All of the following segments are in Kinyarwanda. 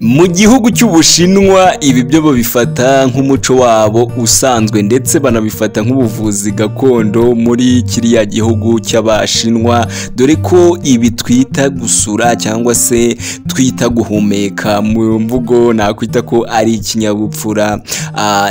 Mu gihugu cy'Ubushinwa ibi byo babifata nk'umuco wabo usanzwe ndetse banabifata nk'ubuvuzi gakondo muri kiriya gihugu cy'Abashinwa dore ko ibi twita gusura cyangwa se twita guhumeka mu mvugo nakwita ko ari ikinyabupfura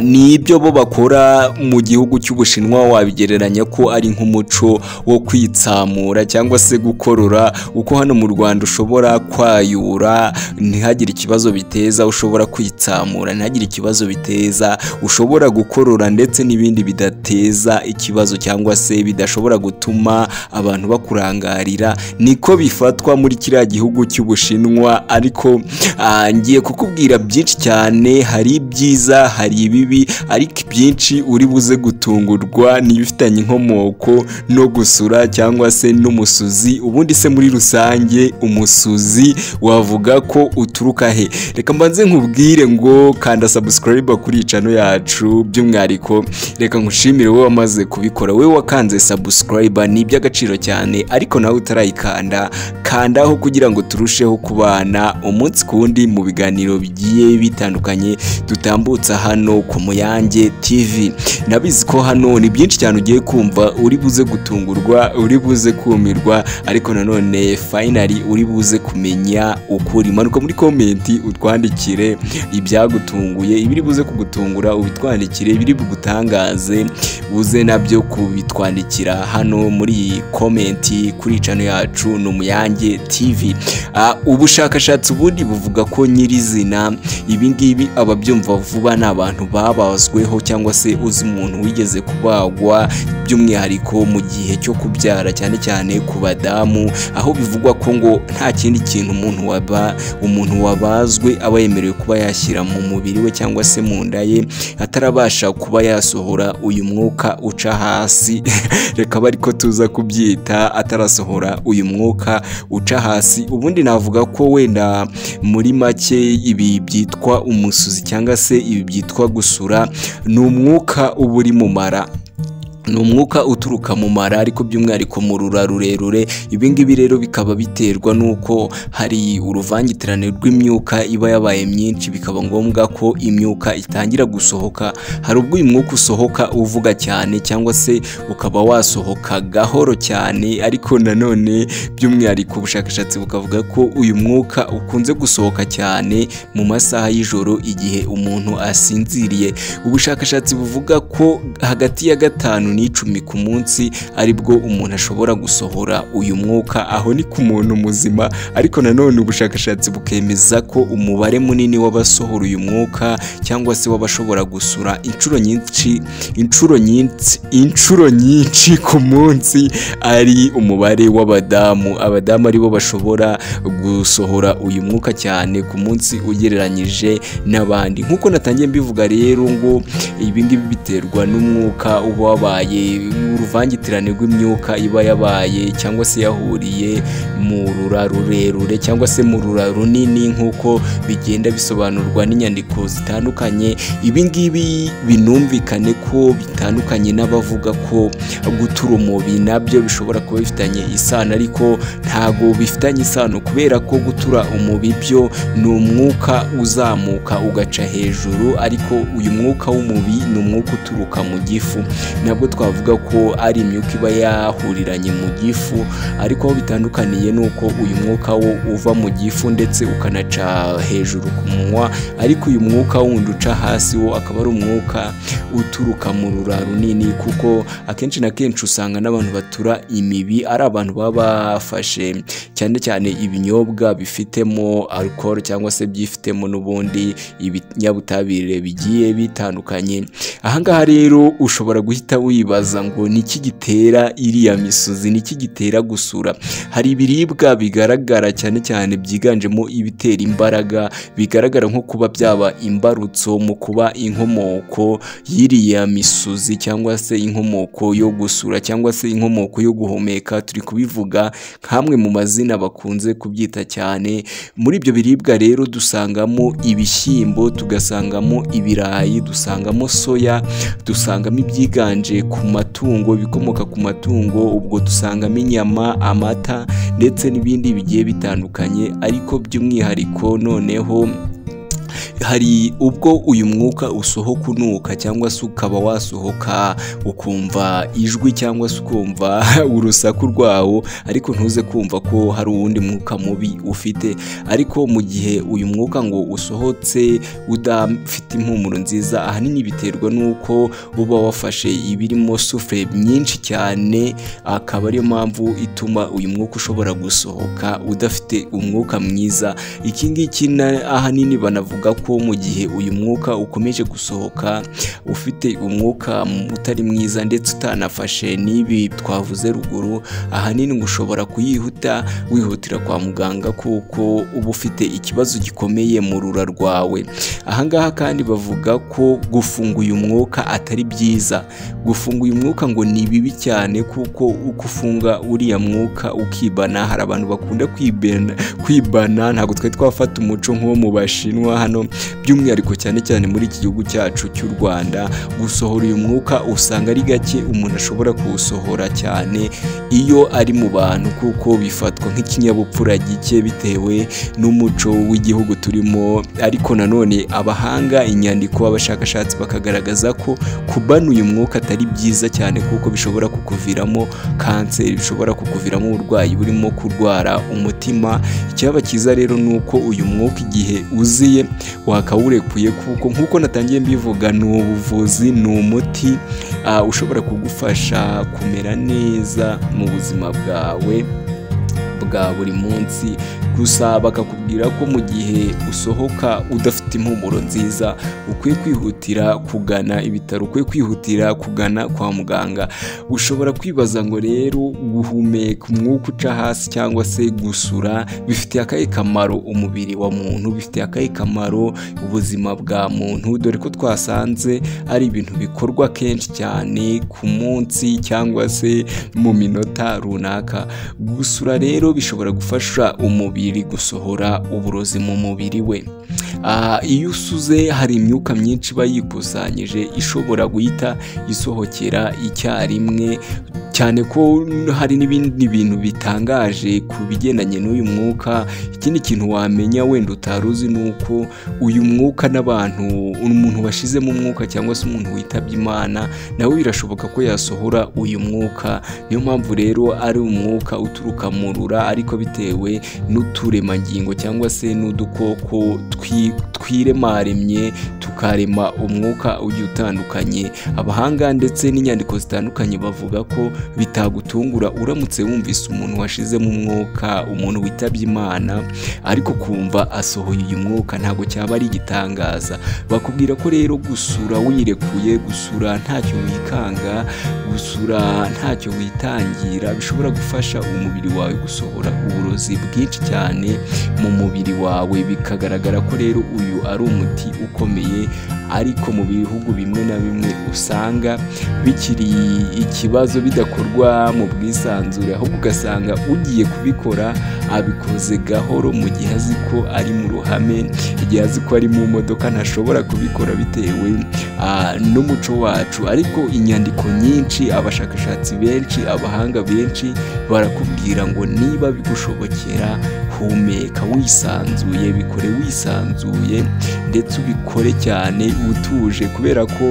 ni ibyo bo bakora mu gihugu cy'Ubushinwa wabigereranya ko ari nk'umuco wo kwitsamura cyangwa se gukorora uko hano mu Rwanda ushobora kwayura ntihagire ikibazo ibibazo biteza ushobora kwitsamura ntihagire ikibazo biteza ushobora gukorora ndetse n'ibindi bidateza ikibazo cyangwa se bidashobora gutuma abantu bakurangarira niko bifatwa muri kiriya gihugu cy'ubushinwa ariko ngiye kukubwira byinshi cyane hari ibyiza hari ibibi ariko ibyinshi uri buze gutungurwa n'ibifitanye inkomoko no gusura cyangwa se n'umusuzi ubundi se muri rusange umusuzi wavuga ko uturuka he reka mbanze nkubwire ngo kanda sabusikarayiba kuri iyi cano yacu by'umwihariko reka nkushimire wowe wamaze kubikora wowe wakanze sabusikarayiba ni iby'agaciro cyane ariko nawe utarayikanda kandaho kugira ngo turusheho kubana umunsi ku wundi mu biganiro bigiye bitandukanye dutambutsa hano ku Muyange TV ndabizi ko hano ni byinshi cyane ugiye kumva uri buze gutungurwa uri buze kumirwa ariko nanone fayinari uri buze kumenya ukuri manuka muri komenti utwandikire ibyagutunguye ibiri buze kugutungura ubitwandikire ibiri bugutangaze buze nabyo kubitwandikira hano muri iyi komenti kuri cano yacu ni umuyange tv ubushakashatsi ubundi buvuga ko nyirizina ibingibi ababyumva vuba ni abantu babazweho cyangwa se uzi umuntu wigeze kubagwa by'umwihariko mu gihe cyo kubyara cyane cyane ku badamu aho bivugwa ko ngo nta kindi kintu umuntu waba umuntu waba bazwe aba yemerewe kuba yashyira mu mubiri we cyangwa se mu nda ye atarabasha kuba yasohora uyu mwuka uca hasi reka bari ko tuza kubyita atarasohora uyu mwuka uca hasi ubundi navuga ko wenda muri make ibi byitwa umusuzi cyangwa se ibi byitwa gusura ni umwuka uba uri mu mara ni umwuka uturuka mu mara ariko by'umwihariko mu rura rurerure ibi ngibi rero bikaba biterwa n'uko hari uruvangitirane rw'imyuka iba yabaye myinshi bikaba ngombwa ko imyuka itangira gusohoka hari ubwo uyu mwuka usohoka uvuga cyane cyangwa se ukaba wasohoka gahoro cyane ariko nanone by'umwihariko ubushakashatsi bukavuga ko uyu mwuka ukunze gusohoka cyane mu masaha y'ijoro igihe umuntu asinziriye ubushakashatsi buvuga ko hagati ya gatanu n'icumi ku munsi aribwo umuntu ashobora gusohora uyu mwuka aho ni ku muntu muzima ariko nanone ubushakashatsi bukemeza ko umubare munini w'abasohora uyu mwuka cyangwa se w'abashobora gusura inshuro nyinshi inshuro nyinshi inshuro nyinshi ku munsi ari umubare w'abadamu abadamu aribo bashobora gusohora uyu mwuka cyane ku munsi ugereranyije n'abandi nk'uko natangiye mbivuga rero ngo ibi ngibi biterwa n'umwuka uba wabaye uruvangitirane rw'imyuka iba yabaye cyangwa se yahuriye mu rura rurerure cyangwa se mu rura runini nk'uko bigenda bisobanurwa n'inyandiko zitandukanye ibi ngibi binumvikane ko bitandukanye n'abavuga ko gutura umubi nabyo bishobora kuba bifitanye isano ariko ntago bifitanye isano kubera ko gutura umubi byo ni umwuka uzamuka ugaca hejuru ariko uyu mwuka w'umubi ni umwuka uturuka mu gifu nabwo twavuga ko ari imyuka iba yahuriranye mu gifu ariko aho bitandukaniye ni uko uyu mwuka wo uva mu gifu ndetse ukanaca hejuru ku munwa ariko uyu mwuka wundi uca hasi wo akaba ari umwuka uturuka mu rura runini kuko akenshi na kenshi usanga n'abantu batura imibi ari abantu baba bafashe cyane cyane ibinyobwa bifitemo alcohol cyangwa se byifitemo n'ubundi ibinyabutabire bigiye bitandukanye ahangaha rero ushobora guhita wibaza ngo niki gitera iriya misozi niki gitera gusura hari ibiribwa bigaragara cyane cyane byiganjemo ibitera imbaraga bigaragara nko kuba byaba imbarutso mu kuba inkomoko y'iriya misozi cyangwa se inkomoko yo gusura cyangwa se inkomoko yo guhumeka turi kubivuga nk'amwe mu mazina bakunze kubyita cyane muri ibyo biribwa rero dusangamo ibishyimbo tugasangamo ibirayi dusangamo soya dusangamo ibyiganje ku matungo ibikomoka ku matungo ubwo dusangamo inyama amata ndetse n'ibindi bigiye bitandukanye ariko by'umwihariko noneho hari ubwo uyu mwuka usohoka unuka cyangwa se ukaba wasohoka ukumva ijwi cyangwa se ukumva urusaku rwawo ariko ntuze kumva ko hari uwundi mwuka mubi ufite ariko mu gihe uyu mwuka ngo usohotse udafite impumuro nziza ahanini biterwa n'uko uba wafashe ibirimo sufure nyinshi cyane akaba ariyo mpamvu ituma uyu mwuka ushobora gusohoka udafite umwuka mwiza iki ngiki na- ahanini banavuga ko ko mu gihe uyu mwuka ukomeje gusohoka ufite umwuka utari mwiza ndetse utanafashe n'ibi twavuze ruguru ahanini ngo ushobora kuyihuta wihutira kwa muganga kuko uba ufite ikibazo gikomeye mu rura rwawe ahangaha kandi bavuga ko gufunga uyu mwuka atari byiza gufunga uyu mwuka ngo ni bibi cyane kuko uko ufunga uriya mwuka ukibana hari abantu bakunda kwibana kwibana ntabwo twari twafata umuco nk'uwo mu bashinwa hano by'umwihariko cyane cyane muri iki gihugu cyacu cy'u Rwanda gusohora uyu mwuka usanga ari gake umuntu ashobora kuwusohora cyane iyo ari mu bantu kuko bifatwa nk'ikinyabupfura gike bitewe n'umuco w'igihugu turimo ariko nanone abahanga inyandiko abashakashatsi bakagaragaza ko kubana uyu mwuka atari byiza cyane kuko bishobora kukuviramo kanseri bishobora kukuviramo uburwayi burimo kurwara umutima icyaba cyiza rero ni uko uyu mwuka igihe uziye wakawurekuye kuko nk'uko natangiye mbivuga ni ubuvuzi ni umuti ah, ushobora kugufasha kumera neza mu buzima bwawe bwa buri munsi gusa bakakubwira ko mu gihe usohoka udafite impumuro nziza ukwiye kwihutira kugana ibitaro ukwiye kwihutira kugana kwa muganga ushobora kwibaza ngo rero guhumeka umwuka uca hasi cyangwa se gusura bifitiye akahe kamaro umubiri wa muntu bifitiye akahe kamaro ubuzima bwa muntu dore ko twasanze ari ibintu bikorwa kenshi cyane ku munsi cyangwa se mu minota runaka gusura rero bishobora gufasha umubiri gusohora uburozi mu mubiri we Ah, iyo usuze hari imyuka myinshi iba yikusanyije ishobora guhita isohokera icyarimwe cyane ko hari n'ibindi bintu bitangaje ku bigendanye n'uyu mwuka ikindi kintu wamenya wenda utari uzi ni uko uyu mwuka n'abantu umuntu washizemo umwuka cyangwa se umuntu witabye imana nawe birashoboka ko yasohora uyu mwuka niyo mpamvu rero ari umwuka uturuka mu rura ariko bitewe n'uturemangingo cyangwa se n'udukoko twi- twiremaremye tukarema umwuka ugiye utandukanye abahanga ndetse n'inyandiko zitandukanye bavuga ko bitagutungura uramutse wumvise umuntu washizemo umwuka umuntu witabye imana ariko kumva asohoye uyu mwuka ntabwo cyaba ari igitangaza bakubwira ko rero gusura wirekuye gusura ntacyo wikanga gusura ntacyo witangira bishobora gufasha umubiri wawe gusohora uburozi bwinshi cyane mu mubiri wawe bikagaragara ko rero uyu ari umuti ukomeye ariko mu bihugu bimwe na bimwe usanga bikiri ikibazo bidakorwa mu bwisanzure ahubwo ugasanga ugiye kubikora abikoze gahoro mu gihe azi ko ari mu ruhame igihe azi ko ari mu modoka ntashobora kubikora bitewe ah, n'umuco wacu ariko inyandiko nyinshi abashakashatsi benshi abahanga benshi barakubwira ngo niba bigushobokera humeka wisanzuye bikore wisanzuye ndetse ubikore cyane utuje kubera ko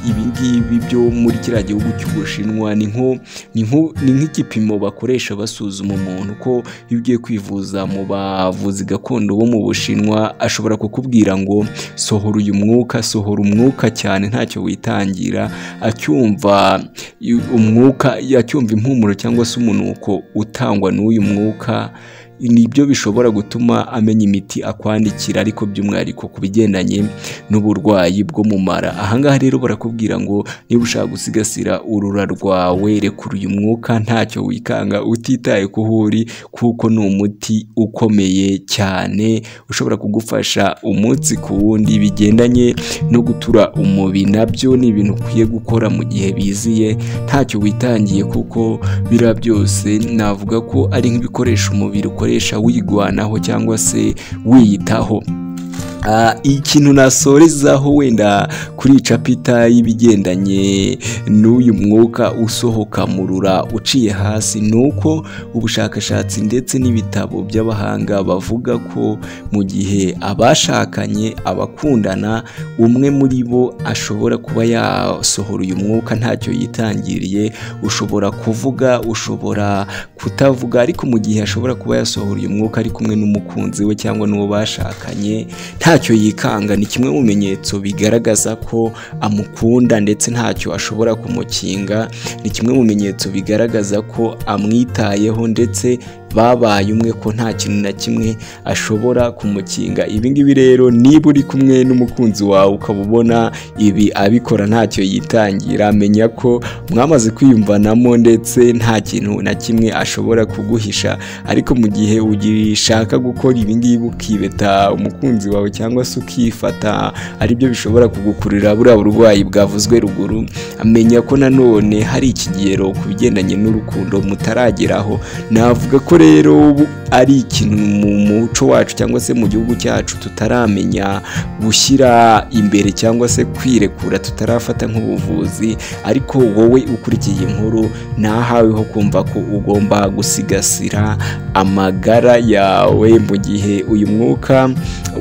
ibi ngibi byo muri kiriya gihugu cy'ubushinwa ni nko ni nko- ni nk'igipimo bakoresha basuzuma umuntu ko iyo ugiye kwivuza mu bavuzi gakondo bo mu bushinwa ashobora kukubwira ngo sohora uyu mwuka sohora umwuka cyane ntacyo witangira acyumva i- umwuka acyumva impumuro cyangwa se umunuko utangwa n'uyu mwuka nibyo bishobora gutuma amenya imiti akwandikira ariko by'umwihariko ku bigendanye n'uburwayi bwo mu mara ahangaha rero barakubwira ngo niba ushaka gusigasira urura rwawe rekura uyu mwuka ntacyo wikanga utitaye ku ho uri kuko ni umuti ukomeye cyane ushobora kugufasha umunsi ku wundi bigendanye no gutura umubi nabyo ni ibintu ukwiye gukora mu gihe biziye ntacyo witangiye kuko biriya byose navuga ko ari nk'ibikoresho umubiri ukoresha wigwanaho cyangwa se wiyitaho Ah, ikintu nasorezaho wenda kuri capita y'ibigendanye n'uyu mwuka usohoka mu rura uciye hasi ni uko ubushakashatsi ndetse n'ibitabo by'abahanga bavuga ko mu gihe abashakanye abakundana umwe muri bo ashobora kuba yasohora uyu mwuka ntacyo yitangiriye ushobora kuvuga ushobora kutavuga ariko mu gihe ashobora kuba yasohora uyu mwuka ari kumwe n'umukunzi we cyangwa n'uwo bashakanye ntacyo yikanga ni kimwe mu bimenyetso bigaragaza ko amukunda ndetse ntacyo ashobora kumukinga ni kimwe mu bimenyetso bigaragaza ko amwitayeho ndetse babaye umwe ko nta kintu na kimwe ashobora kumukinga ibi ngibi rero niba uri kumwe n'umukunzi wawe ukaba ubona ibi abikora ntacyo yitangira menya ko mwamaze kwiyumvanamo ndetse nta kintu na kimwe ashobora kuguhisha ariko mu gihe ugishaka gukora ibi ngibi ukibeta umukunzi wawe cyangwa se ukifata aribyo bishobora kugukururira buriya burwayi bwavuzwe ruguru amenya ko nanone hari ikigero ku bigendanye n'urukundo mutarageraho navuga ko rero ari ikintu mu muco wacu cyangwa se mu gihugu cyacu tutaramenya gushyira imbere cyangwa se kwirekura tutarafata nk'ubuvuzi ariko wowe ukurikiye inkuru ntahaweho kumva ko ugomba gusigasira amagara yawe mu gihe uyu mwuka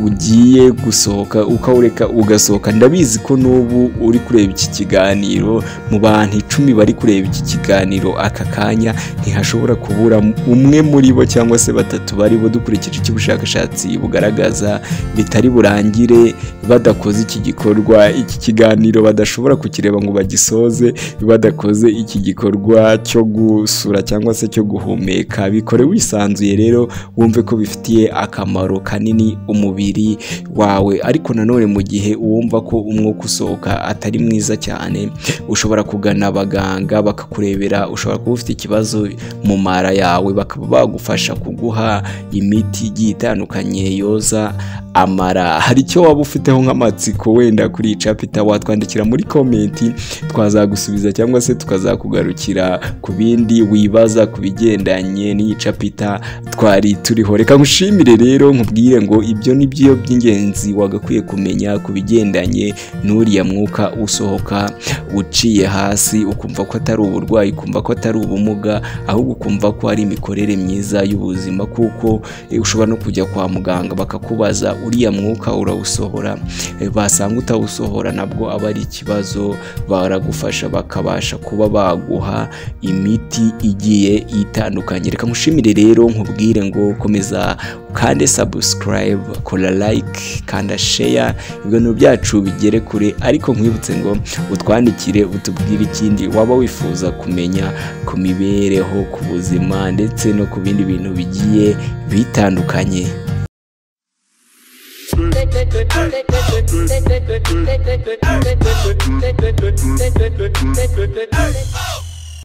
ugiye gusohoka ukawureka ugasohoka ndabizi ko n'ubu uri kureba iki kiganiro mu bantu icumi bari kureba iki kiganiro aka kanya ntihashobora kubura umwe muri bo cyangwa se batatu bari bo dukurikije icyo ubushakashatsi bugaragaza bitari burangire badakoze iki gikorwa iki kiganiro badashobora kukireba ngo bagisoze badakoze iki gikorwa cyo gusura cyangwa se cyo guhumeka bikore wisanzuye rero wumve ko bifitiye akamaro kanini umubiri wawe ariko nanone mu gihe wumva ko umwuka usohoka atari mwiza cyane ushobora kugana abaganga bakakurebera ushobora kuba ufite ikibazo mu mara yawe bakaba bagufasha kuguha imiti igiye itandukanye yoza amara hari icyo waba ufiteho nk'amatsiko wenda kuri iyi capita watwandikira muri komenti twazagusubiza cyangwa se tukazakugarukira ku bindi wibaza ku bigendanye n'iyi capita twari turiho reka ngushimire rero nkubwire ngo ibyo ni byo by'ingenzi wagakwiye kumenya ku bigendanye n'uriya mwuka usohoka uciye hasi ukumva ko atari uburwayi ukumva ko atari ubumuga ahubwo ukumva ko ari imikorere myiza y'ubuzima kuko eh, ushobora no kujya kwa muganga bakakubaza uriya mwuka urawusohora Eh, basanga utawusohora nabwo aba ari ikibazo baragufasha bakabasha kuba baguha imiti igiye itandukanye reka mushimire rero nkubwire ngo komeza kande sabusikarayibu kora layike kanda sheya ibintu byacu bigere kure ariko nkwibutse ngo utwandikire utubwire ikindi waba wifuza kumenya ku mibereho ku buzima ndetse no ku bindi bintu bigiye bitandukanye Hey!